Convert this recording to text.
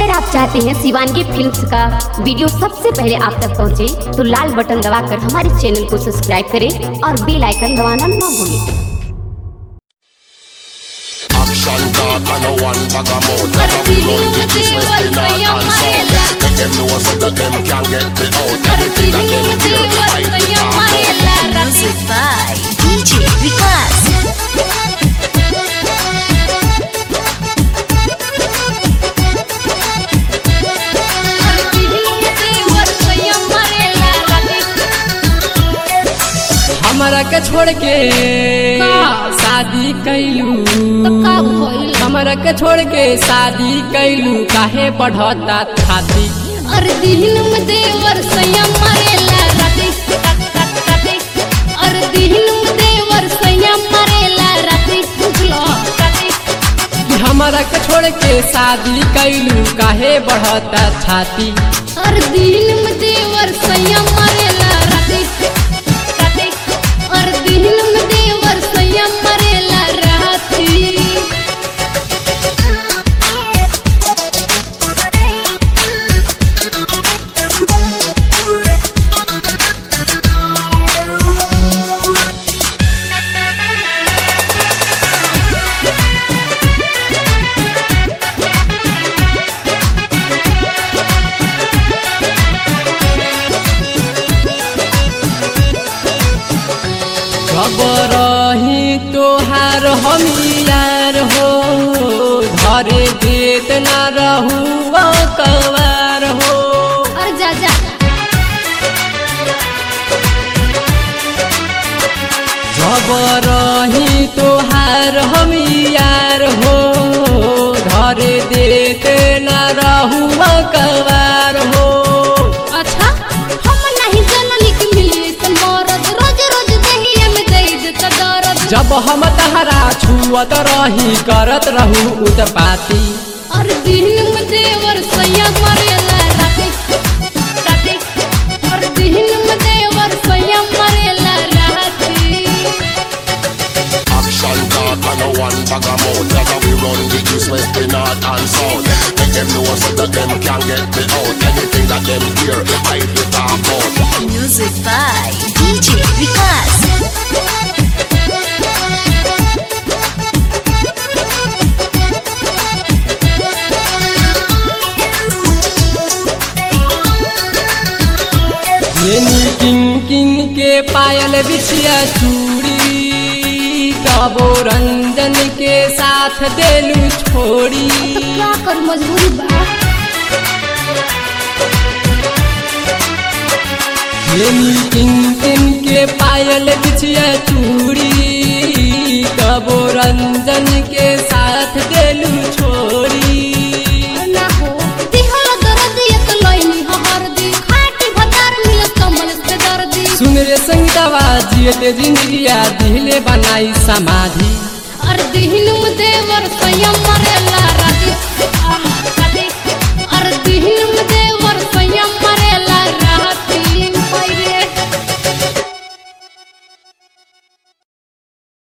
अगर आप चाहते हैं शिवानगी फिल्म्स का वीडियो सबसे पहले आप तक पहुंचे, तो लाल बटन दबाकर हमारे चैनल को सब्सक्राइब करें और बेल आइकन दबाना ना भूलें Action talk and no one bag of mouth Never we run the business in north and south Make them know so that them can get me out Everything that them hear, I be talk out Music by DJ Vikas. हमरा के छोड़ के शादी कैलू हमरा के छोड़ के शादी कैलू काहे बढ़ता छाती अरे दिल में देवर संयम मरेला राते राते अरे दिल में देवर संयम मरेला राते बुझलो राते कि हमरा के छोड़ के शादी कैलू काहे बढ़ता छाती अरे दिल में देवर संयम मरेला राते राते अरे दिल में देवर संयम मरेला राते रही तोहार हम यार हो धरे देत ना रहू कवार हो अरे जा जा जब रही तोहार हम यार हो धरे देत ना रहू कवार हो अच्छा हम नहीं जननी के मिले त मरद रोज रोज दहिया में दे देता दर्द जब हम तहरा छुअत रही करत रहू उत्पाती और दिन में देवर सैया मरेला राते राते और दिन में देवर सैया मरेला राते Action talk and no one bag of mouth Never we run the business in north and south Make them know so that them can get me out Anything that them hear, I be talk out Music by DJ Vikas. येनी king king के पायल बिछिया चूड़ी कबो रंजन के साथ देलू छोड़ी तो क्या कर मजबूरी बा येनी किंग किंग के पायल बिछिया चूड़ी कबो रंजन के साथ देलू छोड़ी ना हो दिहल दर्द ये तो लइनी हर दी खाटी भतार मिल कमल से दर्दी सुन रे संगीतवा जियते जिंदगिया दिले बनाई समाधि और दिन में देवर सैया मरेला राते